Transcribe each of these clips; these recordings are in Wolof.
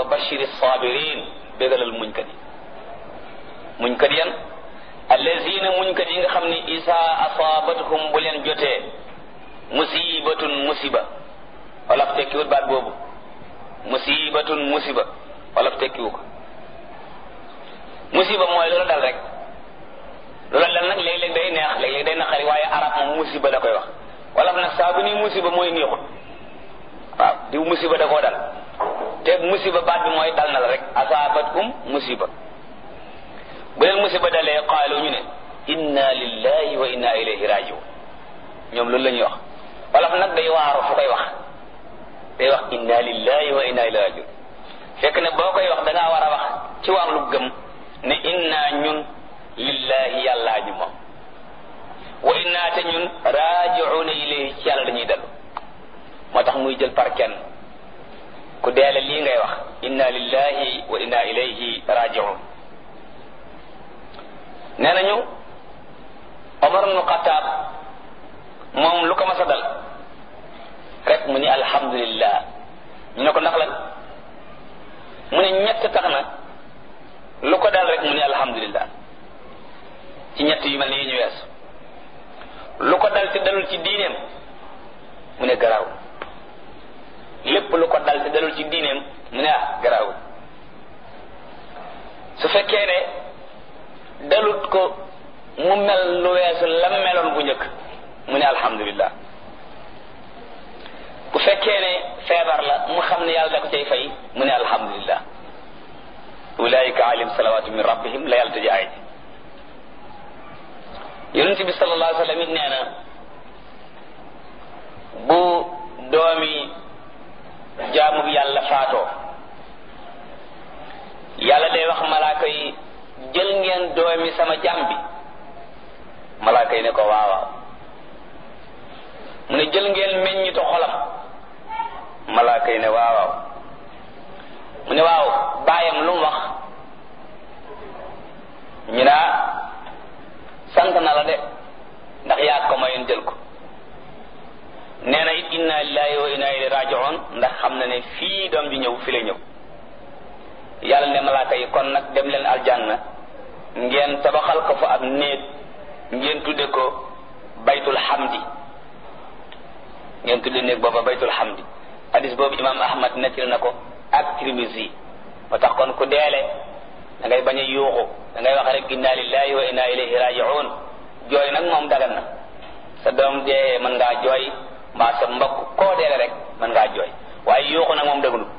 bashiri sabirin bégalal muñkat yi muñkat yan allazina muñkat yi nga xam ni isa asaabathum bu leen jotee musibatun musiba wolof tekkiwut baat boobu musibatun musiba wolof tekkiwu ko musiba mooy loola dal rek loola dal nag léeg-léeg day neex léeg-léeg day naqari waaye arab moom musiba da koy wax wolof nag saa bu ni musiba mooy neexut waaw diw musiba da koo dal te musiba baat bi mooy dal na la rek asaabatkum musiba bu leen musiba dalee qaalu ñu ne inna lillahi wa inna ilayhi rajiun ñoom loolu la ñuy wax wolof nag day waaru fu koy wax day wax inna lillahi wa inna ilayhi rajiun fekk ne boo koy wax da ngaa war a wax ci wàllu gëm ne inna ñun lillahi yàllaa ñu moom wa inna te ñun rajiuna ilayhi ci yàlla dañuy dellu moo tax muy jël par kenn ku deele lii ngay wax inna lillahi wa inna ilayhi rajiun nee nañu Omar ibnu Xataab moom lu ko mas a dal rek mu ni alhamdulillah ñu ne ko ndax lan mu ne ñett tax na lu ko dal rek mu ni alhamdulillah ci ñett yu mel ni yi ñu weesu lu ko dal te dalul ci diineem mu ne garaaw lépp lu ko dal te dalul ci diineem mu ne ah garaaw su fekkee ne dalut ko mu mel lu weesu lam meloon bu njëkk mu ne alhamdulillah bu fekkee ne feebar la mu xam ne yàlla da ko cay fay mu ne alhamdulillah ulaika alim salawatu min rabbihim la yàlla tëji aay ji yonent bi sallallahu alayhi wa sallam it nee na bu doomi jaamu bi yàlla faatoo yàlla day wax malaaka yi jël ngeen doomi sama jaam bi malaaka yi ne ko waawaaw mu ne jël ngeen meññitu xolam malaaka yi ne waawaaw mu ne waaw baayam lu mu wax ñu naa sant na la de ndax yaa ko mayoon jël ko nee na it inna lillahi wa inna ilayhi raji'un ndax xam na ne fii doom ji ñëw fi la ñëw yàlla ne malaaka yi kon nag dem leen aljanna ngeen tabaxal ko fa ab néeg ngeen tudde ko baytul hamdi ngeen tudde néeg booba baytul hamdi hadis boobu imam ahmad nettali na ko ak tirmisi ba tax kon ku deele da ngay bañ a yuuxu da ngay wax rek inna lillahi wa inna ilayhi raji'un jooy nag moom dagan na sa doom dee mën ngaa jooy mbaa sa mbokk koo deele rek mën ngaa jooy waaye yuuxu nag moom dëgganut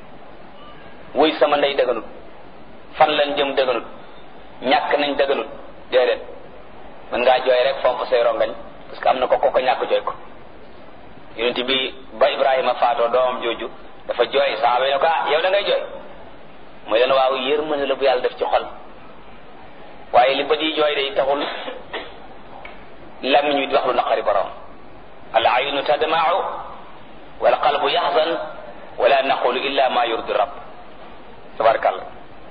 wuy sama ndey dëgganut fan lañ jëm dëgganut ñàkk nañ dëgganut déedéet mën ngaa jooy rek fomp say rongañ parce que am na ko ko ko ñàkk jooy ko yonent bi ba ibrahima faatoo doomam jooju dafa jooy saaba yi ne ko ah yow da ngay jooy mooy leen waaw yërmande la bu yàlla def ci xol waaye li bët yi jooy day taxul lamiñ wi di wax lu naqari borom al aynu tadma'u wal qalbu yaxzan wala naqulu illa ma yurdi rabb tabarakallah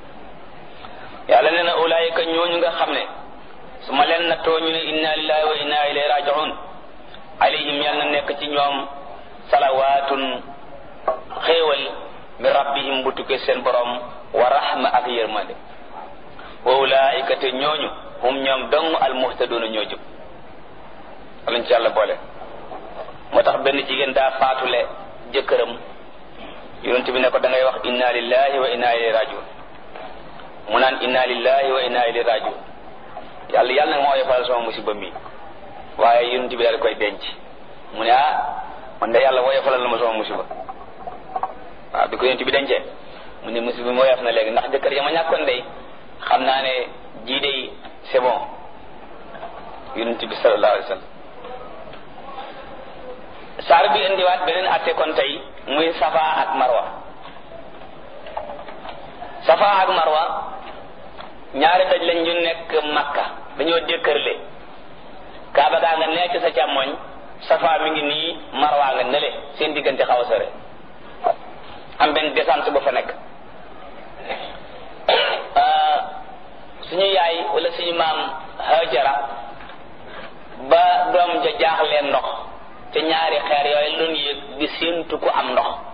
yàlla nee na ulaayika ñooñu nga xam ne su ma leen nattoo ñu ne inna lillahi wa inna ilayhi raji'un alayhim yàlla na nekk ci ñoom salawaatun xéewal min rabbihim bu tukkee seen borom wa rahma ak yërmande wa ulaayika te ñooñu hum ñoom dong al muhtadoona ñoo jub alañ ci yàlla boole moo tax benn jigéen daa faatule jëkkëram yonent bi ne ko da ngay wax inna lillahi wa inna ilayhi rajiun mu naan inna lillahi wa inna ilayhi rajiun yàlla yàlla nag moo yefal sama musiba mi waaye yonent bi daal koy denc mu ne ah man de yàlla woyofalal na ma sama musiba waaw bi ko yonent bi dencee mu ne musiba mi woyof na léegi ndax jëkkër ya ma ñàkkoon day xam naa ne jii day c'est bon yonent bi sallallahu alayhi wa sallam saar bi indiwaat beneen atte kon tey muy safa ak marwa safa ak marwa ñaari daj lañ ñu nekk makka dañoo dékkërle kaaba gaa nga nee ci sa càmmoñ safa mi ngi nii marwa nga nele seen diggante xaw a sore am benn descente bu fa nekk suñu yaay wala suñu maam hajara ba doom ja jaaxleen ndox te ñaari xeer yooyu lu ñu yëg di séentu ku am ndox